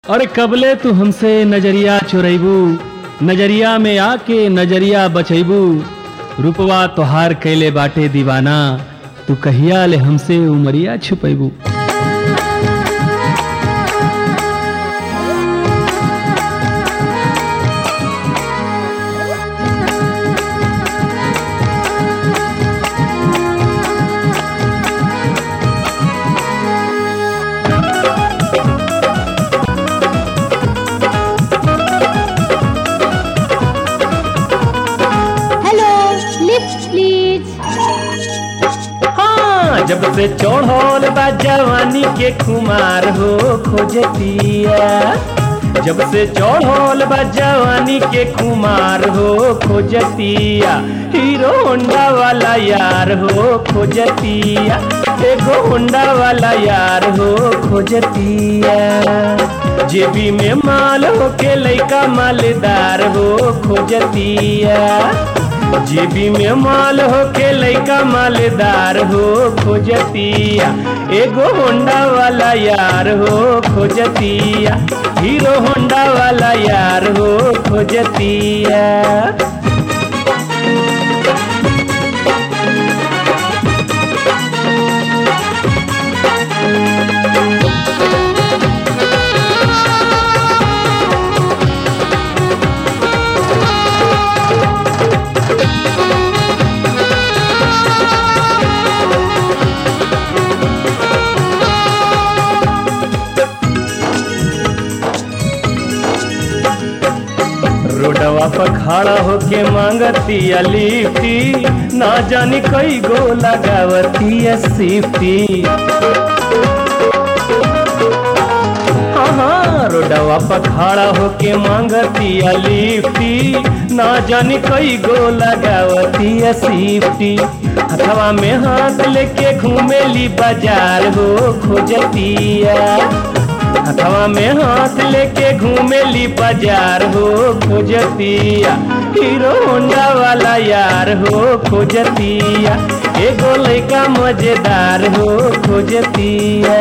अरे कबले तू हमसे नजरिया चुरैबू नजरिया में आके नजरिया बचैबू रुपवा तोहार कैले बाटे दीवाना तू कहिया ले हमसे उमरिया छुपैबू हेलो लिफ्ट प्लीज हाँ जब से चढ़ल बा जवानी के खुमार हो खोजतिया जब से चढ़ल बा जवानी के खुमार हो खोजतिया हीरो होंडा वाला यार हो खोजतिया एगो होंडा वाला यार हो खोजतिया जेबी में माल हो के लइका मालदार हो खोजतिया जेबी में माल हो के लइका मालदार हो खोजतिया एगो होंडा वाला यार हो खोजतिया हीरो होंडा वाला यार हो खोजतिया रोडवा पर खड़ा होके मांगतिया लिफ्टी ना जानी कई गो लगावतिया सिफ्टी हाँ हाँ रोडवा पर खड़ा होके मांगतिया लिफ्टी ना जानी कई गो लगावतिया सिफ्टी हथवा में हाथ लेके घूमेली बाजार हो खोजतिया हथवा में हाथ लेके घूमेली बाजार हो खोजतिया हीरो होंडा वाला यार हो खोजतिया एगो लइका मजेदार हो खोजतिया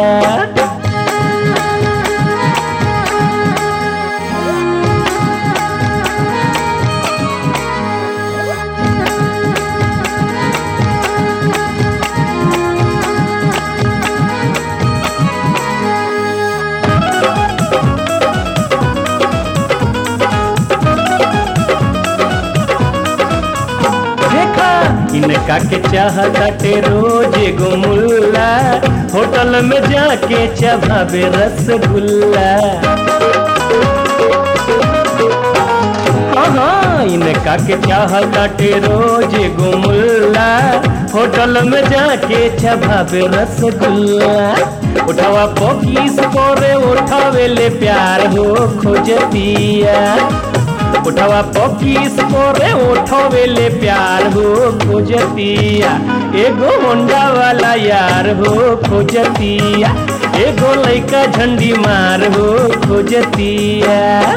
देखा इनका के चाहताटे रोज एगो मुल्ला होटल में जाके चबावे रसगुल्ला हाँ हाँ इनका के चाहताटे रोज एगो मुल्ला होटल में जाके चबावे रसगुल्ला उठावा पोकीस करे उठावे ले प्यार हो खोजतिया उठवा पकीस करे उठवे ले प्यार हो खोजतिया एगो होंडा वाला यार हो खोजतिया एगो लइका झंडी मार हो खोजतिया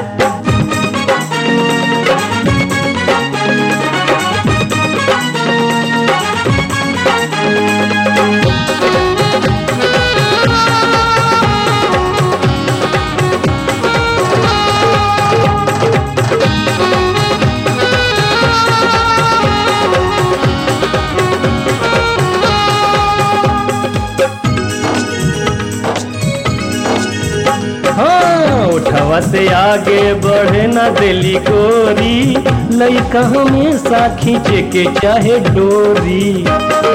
हाँ उठवा से आगे बढ़े ना दिली गोरी लइका हमेशा खींचे के चाहे डोरी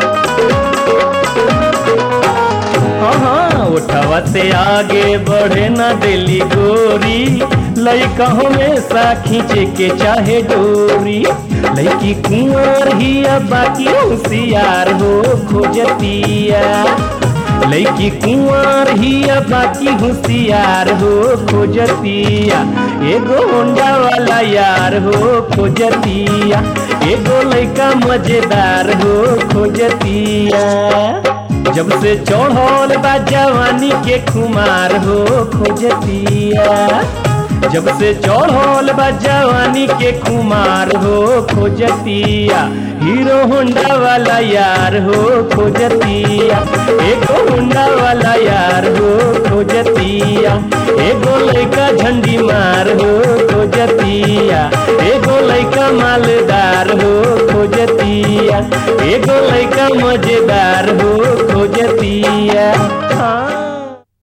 हाँ हाँ उठवा से आगे बढ़े ना दिली गोरी लइका हमेशा खींचे के चाहे डोरी लइकी कुंवर ही अब बाकी होशियार हो खोजतिया लइकी कुंवर ही अब बाकी होशियार हो खोजतिया एगो होंडा वाला यार हो खोजतिया एगो लइका मजेदार हो खोजतिया जब से चढ़ल बा जवानी के खुमार हो खोजतिया जब से चढ़ल बा जवानी के कुमार हो खोजतिया हीरो होंडा वाला यार हो खोजतिया एगो होंडा वाला यार हो खोजतिया एगो लइका झंडी मार हो खोजतिया एगो लइका मालदार हो खोजतिया एगो लइका मजेदार हो